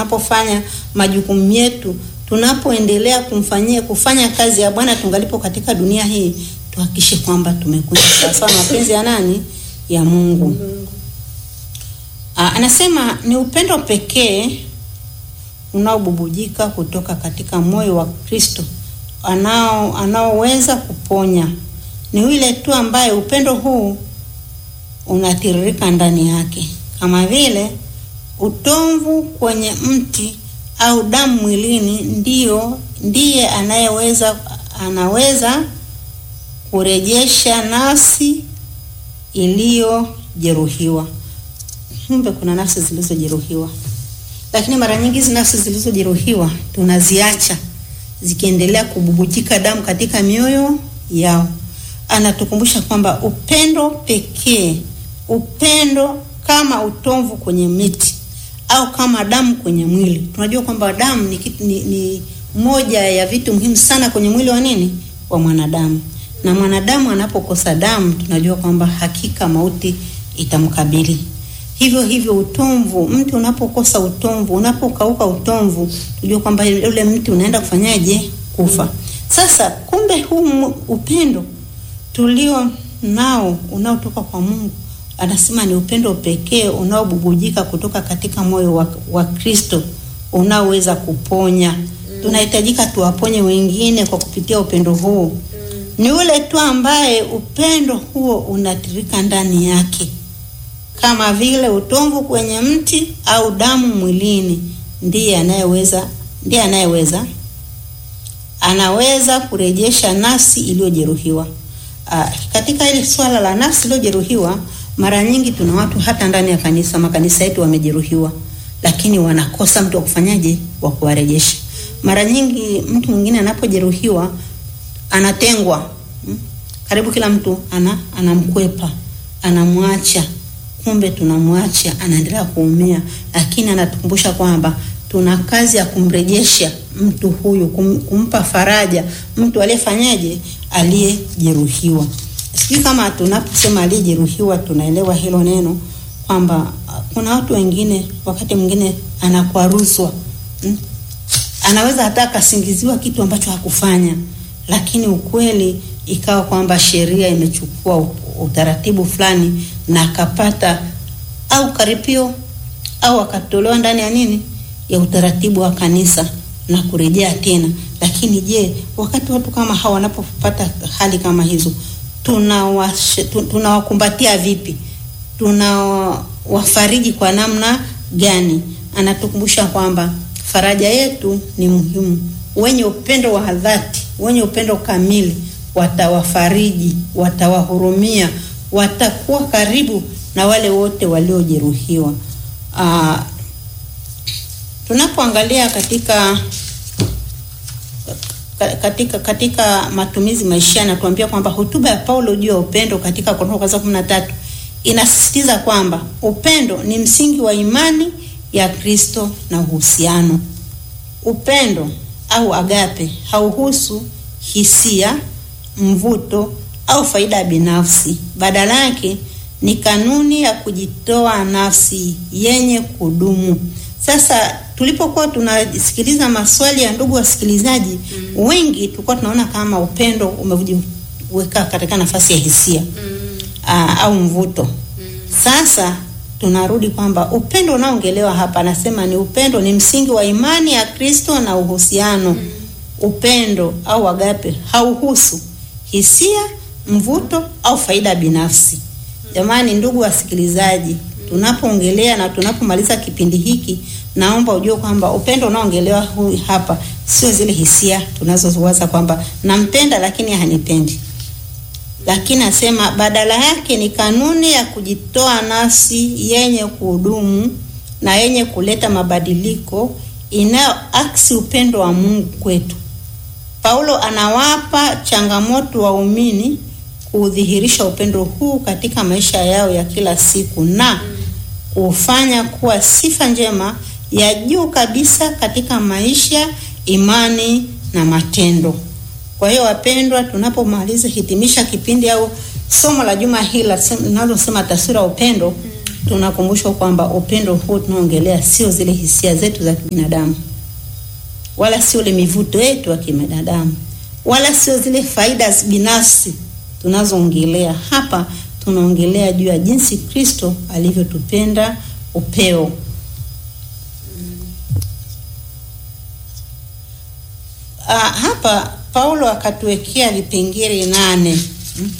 tunapofanya majukumu yetu, tunapoendelea kumfanyia kufanya kazi ya Bwana tungalipo katika dunia hii, tuhakikishe kwamba tumekuja sawasawa na mapenzi ya nani? Ya Mungu. Aa, anasema ni upendo pekee unaobubujika kutoka katika moyo wa Kristo anao anaoweza kuponya. Ni yule tu ambaye upendo huu unatiririka ndani yake, kama vile utomvu kwenye mti au damu mwilini, ndio ndiye anayeweza anaweza kurejesha nafsi iliyojeruhiwa. Kumbe kuna nafsi zilizojeruhiwa, lakini mara nyingi hizi nafsi zilizojeruhiwa tunaziacha zikiendelea kububujika damu katika mioyo yao. Anatukumbusha kwamba upendo pekee, upendo kama utomvu kwenye miti au kama damu kwenye mwili. Tunajua kwamba damu ni, kitu- ni, ni moja ya vitu muhimu sana kwenye mwili wa nini, wa mwanadamu, na mwanadamu anapokosa damu, tunajua kwamba hakika mauti itamkabili. Hivyo hivyo utomvu, mti unapokosa utomvu, unapokauka utomvu, tujue kwamba ule mti unaenda kufanyaje? Kufa. Sasa kumbe huu mu- upendo tulio nao unaotoka kwa Mungu, anasema ni upendo pekee unaobubujika kutoka katika moyo wa, wa Kristo unaoweza kuponya. Tunahitajika tuwaponye wengine kwa kupitia upendo huu. Ni yule tu ambaye upendo huo unatirika ndani yake kama vile utomvu kwenye mti au damu mwilini, ndiye anayeweza ndiye anayeweza anaweza kurejesha nafsi iliyojeruhiwa. Ah, katika hili swala la nafsi iliyojeruhiwa, mara nyingi tuna watu hata ndani ya kanisa, makanisa yetu wamejeruhiwa, lakini wanakosa mtu wa kufanyaje, wa kuwarejesha. Mara nyingi mtu mwingine anapojeruhiwa anatengwa, mm? karibu kila mtu ana anamkwepa, anamwacha kumbe tunamwacha anaendelea kuumia, lakini anatukumbusha kwamba tuna kazi ya kumrejesha mtu huyu, kum, kumpa faraja mtu aliyefanyaje, aliyejeruhiwa. Sijui kama tunaposema aliyejeruhiwa tunaelewa hilo neno kwamba ah, kuna watu wengine wakati mwingine anakwaruzwa hmm? anaweza hata akasingiziwa kitu ambacho hakufanya, lakini ukweli ikawa kwamba sheria imechukua u- utaratibu fulani na akapata au karipio au akatolewa ndani ya nini ya utaratibu wa kanisa na kurejea tena. Lakini je, wakati watu kama hawa wanapopata hali kama hizo tunawash- tu- tunawakumbatia vipi? Tunawafariji kwa namna gani? Anatukumbusha kwamba faraja yetu ni muhimu. Wenye upendo wa dhati, wenye upendo kamili watawafariji, watawahurumia, watakuwa karibu na wale wote waliojeruhiwa. Ah, tunapoangalia katika ka- katika katika matumizi maisha anatuambia kwamba hotuba ya Paulo juu ya upendo katika Korintho kwanza 13 inasisitiza kwamba upendo ni msingi wa imani ya Kristo na uhusiano. Upendo au agape hauhusu hisia, mvuto au faida binafsi. Badala yake ni kanuni ya kujitoa nafsi yenye kudumu. Sasa tulipokuwa tunasikiliza maswali ya ndugu wasikilizaji mm. wengi tulikuwa tunaona kama upendo umejiweka katika nafasi ya hisia mm. aa, au mvuto mm. Sasa tunarudi kwamba upendo unaongelewa hapa, anasema ni upendo ni msingi wa imani ya Kristo na uhusiano mm. Upendo au agape hauhusu hisia, mvuto au faida binafsi. Jamani, ndugu wasikilizaji, tunapoongelea na tunapomaliza kipindi hiki, naomba ujue kwamba upendo unaongelewa hu- hapa sio zile hisia tunazowaza kwamba nampenda lakini hanipendi, lakini asema badala yake ni kanuni ya kujitoa nafsi yenye kuhudumu na yenye kuleta mabadiliko inayoaksi upendo wa Mungu kwetu. Paulo anawapa changamoto waumini kudhihirisha upendo huu katika maisha yao ya kila siku na kufanya kuwa sifa njema ya juu kabisa katika maisha, imani na matendo. Kwa hiyo wapendwa, tunapomaliza hitimisha kipindi au somo la juma hili linalosema taswira ya upendo, tunakumbushwa kwamba upendo huu tunaongelea sio zile hisia zetu za kibinadamu, wala sio ile mivuto yetu ya kibinadamu, wala sio zile faida binafsi tunazoongelea hapa. Tunaongelea juu ya jinsi Kristo alivyotupenda upeo. Ah, hapa Paulo akatuwekea vipengele nane hmm,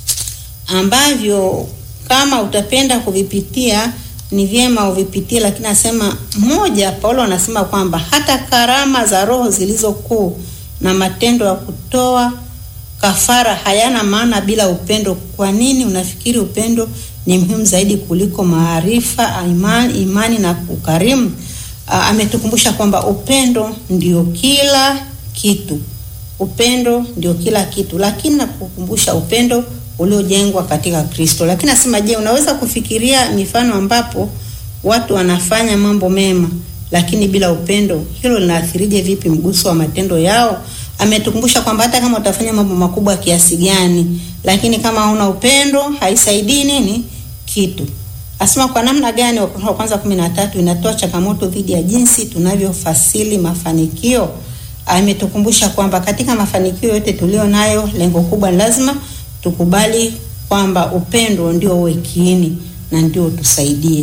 ambavyo kama utapenda kuvipitia ni vyema uvipitie, lakini anasema moja, Paulo anasema kwamba hata karama za Roho zilizo kuu na matendo ya kutoa kafara hayana maana bila upendo. Kwa nini unafikiri upendo ni muhimu zaidi kuliko maarifa, imani, imani na ukarimu? Ah, ametukumbusha kwamba upendo ndio kila kitu, upendo ndio kila kitu, lakini nakukumbusha upendo uliojengwa katika Kristo. Lakini nasema, je, unaweza kufikiria mifano ambapo watu wanafanya mambo mema lakini bila upendo? Hilo linaathirije vipi mguso wa matendo yao? Ametukumbusha kwamba hata kama utafanya mambo makubwa kiasi gani, lakini kama hauna upendo haisaidii nini kitu. Asema kwa namna gani? Wakorintho wa kwanza kumi na tatu inatoa changamoto dhidi ya jinsi tunavyofasili mafanikio. Ametukumbusha kwamba katika mafanikio yote tulio nayo, lengo kubwa lazima tukubali kwamba upendo ndio uwe kiini na ndio utusaidie.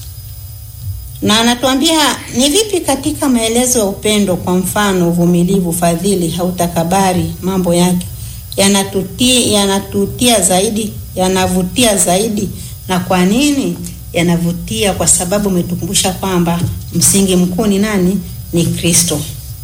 Na anatuambia ni vipi katika maelezo ya upendo, kwa mfano uvumilivu, fadhili, hautakabari, mambo yake yanatutia yanatutia zaidi, yanavutia zaidi. Na kwa nini yanavutia? Kwa sababu umetukumbusha kwamba msingi mkuu ni nani? Ni Kristo.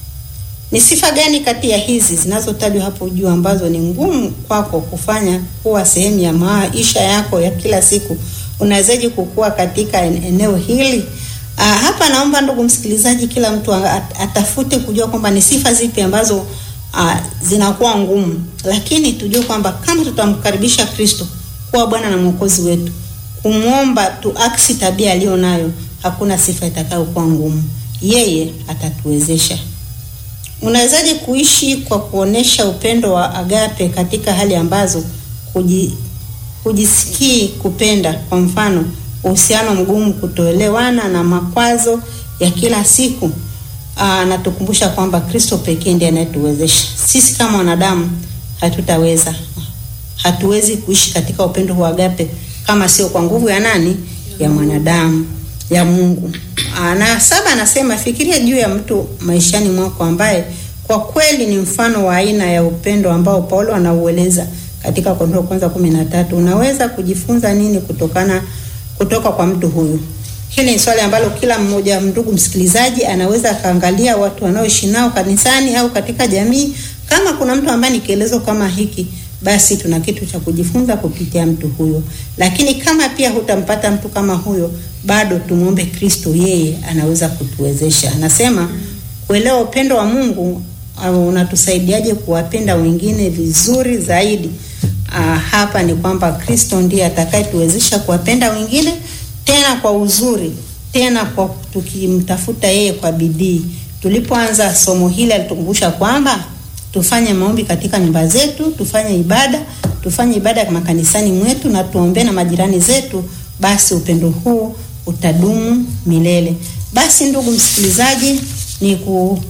Ni sifa gani kati ya hizi zinazotajwa hapo juu ambazo ni ngumu kwako kufanya kuwa sehemu ya maisha yako ya kila siku? Unawezaje kukua katika eneo hili? Uh, hapa naomba ndugu msikilizaji, kila mtu at, atafute kujua kwamba ni sifa zipi ambazo uh, zinakuwa ngumu, lakini tujue kwamba kama tutamkaribisha Kristo kuwa Bwana na Mwokozi wetu, kumwomba tuaksi tabia aliyo nayo, hakuna sifa itakayokuwa ngumu. Yeye atatuwezesha. Unawezaje kuishi kwa kuonesha upendo wa agape katika hali ambazo kuji, kujisikii kupenda? Kwa mfano, uhusiano mgumu, kutoelewana na makwazo ya kila siku. Anatukumbusha kwamba Kristo pekee ndiye anayetuwezesha. Sisi kama wanadamu hatutaweza, hatuwezi kuishi katika upendo wa agape kama sio kwa nguvu ya nani? Ya mwanadamu, ya Mungu. Na saba anasema fikiria juu ya mtu maishani mwako ambaye kwa kweli ni mfano wa aina ya upendo ambao Paulo anaueleza katika Korintho kwanza kumi na tatu. Unaweza kujifunza nini kutokana kutoka kwa mtu huyu? Hili ni swali ambalo kila mmoja, ndugu msikilizaji, anaweza akaangalia watu wanaoishi nao kanisani au katika jamii. Kama kuna mtu ambaye ni kielezo kama hiki, basi tuna kitu cha kujifunza kupitia mtu huyo. Lakini kama pia hutampata mtu kama huyo, bado tumwombe Kristo, yeye anaweza kutuwezesha. Anasema kuelewa upendo wa Mungu au unatusaidiaje kuwapenda wengine vizuri zaidi. Aa, hapa ni kwamba Kristo ndiye atakayetuwezesha kuwapenda wengine tena kwa uzuri, tena kwa tukimtafuta yeye kwa bidii. Tulipoanza somo hili alitukumbusha kwamba tufanye maombi katika nyumba zetu, tufanye ibada, tufanye ibada makanisani mwetu na tuombee na majirani zetu, basi upendo huu utadumu milele. Basi ndugu msikilizaji, ni ku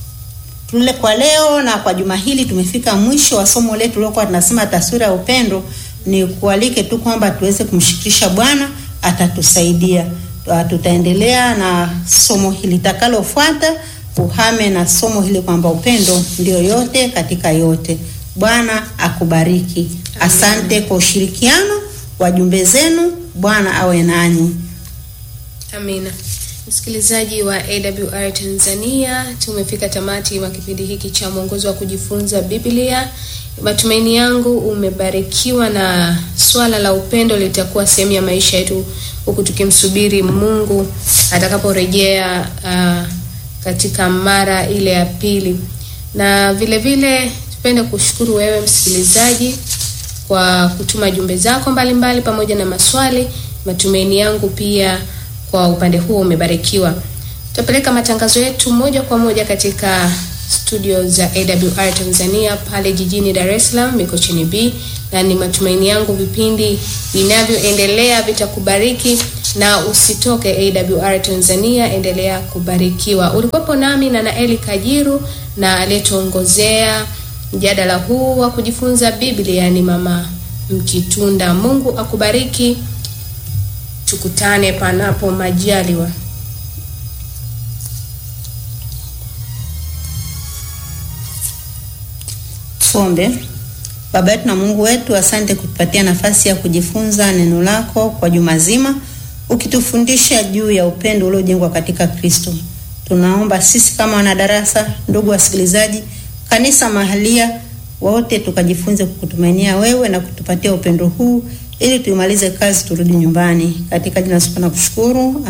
tule kwa leo na kwa juma hili tumefika mwisho wa somo letu lilokuwa tunasema taswira ya upendo. Ni kualike tu kwamba tuweze kumshirikisha Bwana, atatusaidia. Tutaendelea na somo hili litakalofuata, uhame na somo hili kwamba upendo ndio yote katika yote. Bwana akubariki. Asante kwa ushirikiano wa jumbe zenu. Bwana awe nanyi. Amina. Msikilizaji wa AWR Tanzania, tumefika tamati wa kipindi hiki cha mwongozo wa kujifunza Biblia. Matumaini yangu umebarikiwa na swala la upendo litakuwa sehemu ya maisha yetu, huku tukimsubiri Mungu atakaporejea uh, katika mara ile ya pili. Na vile vile tupende kushukuru wewe msikilizaji kwa kutuma jumbe zako mbalimbali mbali, pamoja na maswali. Matumaini yangu pia kwa upande huo umebarikiwa. Tutapeleka matangazo yetu moja kwa moja katika studio za AWR Tanzania pale jijini Dar es Salaam Mikocheni B, na ni matumaini yangu vipindi vinavyoendelea vitakubariki na usitoke AWR Tanzania, endelea kubarikiwa. Ulikuwepo nami na Naeli Kajiru na aliyetuongozea mjadala huu wa kujifunza Biblia ni Mama Mkitunda. Mungu akubariki, tukutane panapo majaliwa. Tuombe. Baba yetu na Mungu wetu, asante kutupatia nafasi ya kujifunza neno lako kwa juma zima, ukitufundisha juu ya upendo uliojengwa katika Kristo. Tunaomba sisi kama wanadarasa, ndugu wasikilizaji, kanisa mahalia, wote tukajifunze kukutumainia wewe na kutupatia upendo huu ili tuimalize kazi turudi nyumbani. Katika jina la Yesu na kushukuru.